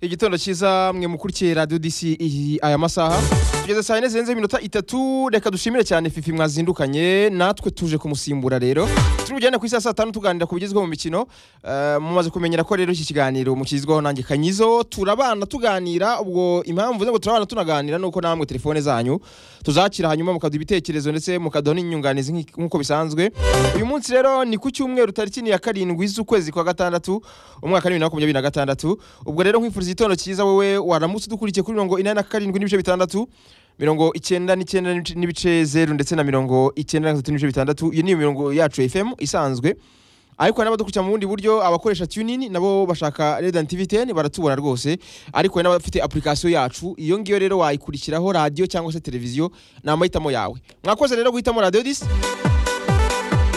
igitondo cyiza mwe mukurikiye radiyo disi iyi- aya masaha tugeze saa yine zirenzeho iminota itatu reka dushimire cyane fifi mwazindukanye natwe tuje kumusimbura rero turi bujyane ku isi ya saa tanu tuganira ku bigezweho mu mikino Eh, mumaze kumenyera ko rero iki kiganiro mukizwaho nanjye kanyizo turabana tuganira ubwo impamvu ngo turabana tunaganira nuko namwe telefone zanyu tuzakira hanyuma mukaduha ibitekerezo ndetse mukaduha n'inyunganizi nk'i- nk'uko bisanzwe uyu munsi rero ni ku cyumweru tariki ni ya karindwi z'ukwezi kwa gatandatu umwaka ni bibiri na makumyabiri na gatandatu ubwo rero nkwifuriza igitondo cyiza wowe waramutse udukurikiye kuri mirongo inani na karindwi n'ibice bitandatu mirongo icyenda n'icyenda n'ibice- n'ibice zeru ndetse na mirongo icyenda na gatatu n'ibice bitandatu iyo ni imirongo yacu ya fm isanzwe ariko n'abadukurikira mu bundi buryo abakoresha tunini nabo bashaka redan tv 10 baratubona rwose ariko hari n'abafite application yacu iyo ngiyo rero wayikurikiraho radio cyangwa se televiziyo ni amahitamo yawe mwakoze rero guhitamo radio dis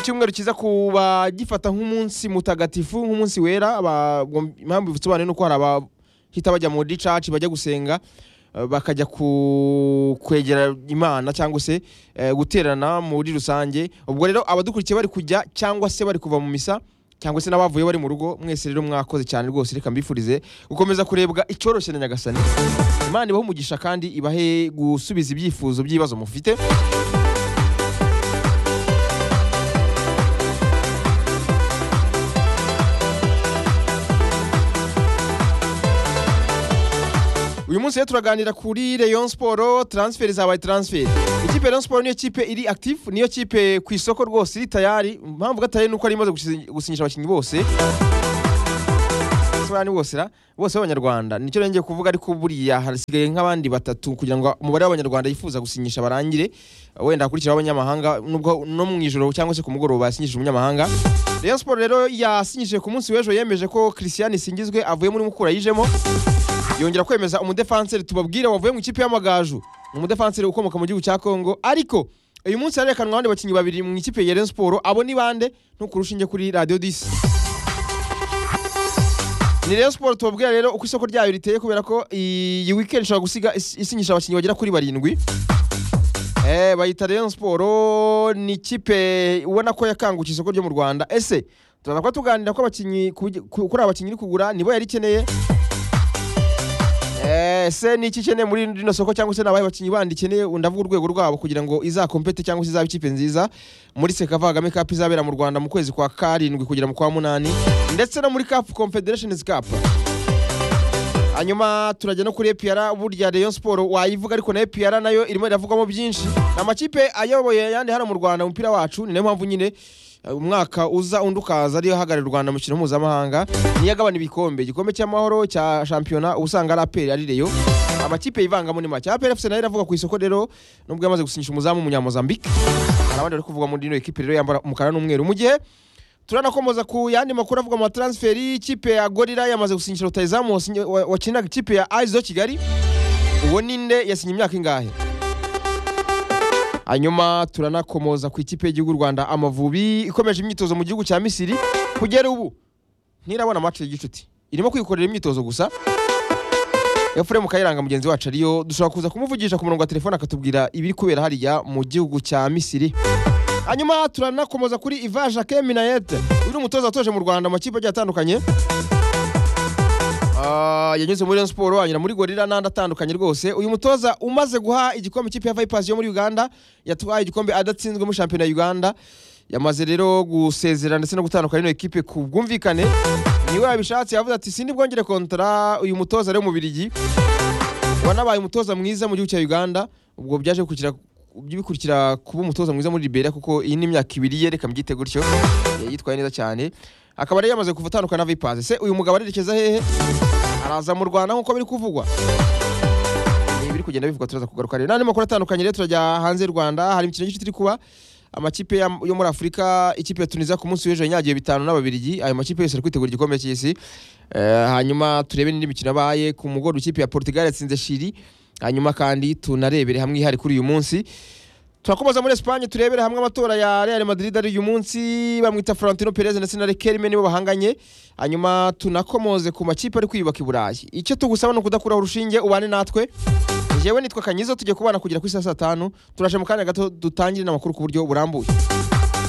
icyumweru cyiza kuba gifata nk'umunsi mutagatifu nk'umunsi wera aba- impamvu bisobanuye ni uko hari abahita bajya muri church bajya gusenga eh, bakajya ku- kwegera imana cyangwa se eh, guterana muri rusange ubwo rero abadukurikiye bari kujya cyangwa se bari kuva mu misa cyangwa se n'abavuye bari mu rugo mwese rero mwakoze cyane rwose reka mbifurize gukomeza kurebwa icyoroshye na nyagasani imana ibahe umugisha kandi ibahe gusubiza ibyifuzo by'ibibazo mufite uyu munsi rero turaganira kuri Rayon Sport transfer zabaye transfer ikipe ya Rayon Sport niyo kipe iri active niyo kipe ku isoko rwose iri tayari impamvu gatari nuko ari imaze gusi- gusinyisha abakinnyi bose Sobanura ni bose ra bose b'abanyarwanda nicyo rero ngiye kuvuga ariko buriya hasigaye nk'abandi batatu kugira ngo umubare w'abanyarwanda yifuza gusinyisha barangire wenda hakurikiraho abanyamahanga nubwo no mu ijoro cyangwa se ku mugoroba yasinyishije umunyamahanga Rayon Sport rero yasinyishije ku munsi w'ejo yemeje ko Christian Singizwe avuye muri Mukura yijemo yongera kwemeza umudefanseri tubabwire wavuye mu ikipe y'amagaju umudefanseri ukomoka mu gihugu cya kongo ariko uyu munsi harerekanwa abandi bakinnyi babiri mu ikipe ya Rayon Sport abo ni bande ntukure urushinge kuri radiyo disi ni Rayon Sport tubabwira rero uko isoko ryayo riteye kubera ko iyi weekend ishobora gusiga is- isinyisha abakinnyi bagera kuri barindwi Eh, bayita Rayon Sport ni ikipe ubona ko yakangutse isoko ryo mu Rwanda ese turaza kuba tuganira ko abakinnyi ku- ku- kuri abakinnyi iri kugura nibo yari ikeneye ese ni iki ikeneye muri rino soko cyangwa se nabaye abakinnyi bandi ikeneye ndavuga urwego rwabo kugira ngo izakompete cyangwa se izabe ikipe nziza muri sekava kagame cup izabera mu rwanda mu kwezi kwa karindwi kugera mu kwa munani ndetse no muri cap confederations cup hanyuma turajya no kuri epr burya rayon siporo wayivuga ariko na epr nayo irimo iravugwamo byinshi amakipe ayoboye ayandi hano mu rwanda umupira wacu ni nayo mpamvu nyine eh, umwaka uza undi ukaza ariyo ahagararira u rwanda mu mikino mpuzamahanga niyo agabana ibikombe igikombe cy'amahoro cya shampiyona uba usanga ari aperi ari reyo amakipe yivangamo ni make aperi efuse nayo iravuga ku isoko rero nubwo yamaze gusinyisha umuzamu w'umunyamozambique hari abandi bari kuvuga muri ino ekipe rero yambara umukara n'umweru mu gihe turanakomoza ku yandi makuru avuga mu transferi ikipe ya gorira yamaze gusinyisha rutayizamu wasinye- wa- wakiniraga ikipe ya aizo kigali uwo ninde yasinye imyaka ingahe hanyuma turanakomoza ku ikipe y'igihugu u rwanda amavubi ikomeje imyitozo mu gihugu cya misiri kugera ubu ntirabona match ya gicuti irimo kwikorera imyitozo gusa efuremu kayiranga mugenzi wacu ariyo dushobora kuza kumuvugisha ku murongo wa telefone akatubwira ibiri kubera hariya mu gihugu cya misiri hanyuma turanakomoza kuri Iva Jacques Minayete uyu ni umutoza watoje mu Rwanda mu makipe agiye atandukanye Ah, yanyuze muri Rayon Sport anyura muri Gorilla n'andi atandukanye rwose uyu mutoza umaze guha igikombe ikipe ya Vipers yo muri Uganda yatwaye igikombe adatsinzwe muri shampiyona ya Uganda yamaze rero gusezera ndetse no gutandukana n'iyo ekipe ku bwumvikane niwe yabishatse yavuze ati sindi bwongere kontara uyu mutoza rero mu Birigi wanabaye umutoza mwiza mu gihugu cya Uganda ubwo byaje gukurikira bikurikira kuba umutoza mwiza muri Liberia kuko iyi ni imyaka ibiri ye reka mbyite gutyo Eh, yitwaye neza cyane akaba rero yamaze kuva atandukana na Vipers se uyu mugabo arerekeza hehe araza mu Rwanda nk'uko biri kuvugwa Ni ibiri kugenda bivugwa turaza kugaruka rero n'andi makuru atandukanye rero turajya hanze y'u Rwanda hari imikino y'incuti iri kuba amakipe ya- yo muri Afurika ikipe ya Tunisia ku munsi w'ejo yanyagiye bitanu n'ababirigi ayo makipe yose ari kwitegura igikombe cy'isi Eh, hanyuma turebe n'indi mikino yabaye ku mugoroba ikipe ya Portugal yatsinze Chili hanyuma kandi tunarebere hamwe ihari kuri uyu munsi turakomoza muri Espagne turebere hamwe amatora ya Real Madrid ari uyu munsi bamwita Florentino Perez ndetse na Riquelme nibo bahanganye hanyuma tunakomoze ku makipe ari kwiyubaka i Burayi icyo tugusaba ni ukudakuraho urushinge ubane natwe jewe nitwa Kanyizo tujye kubana kugira ku isa saa tanu turashe mu kanya gato dutangire n'amakuru ku buryo burambuye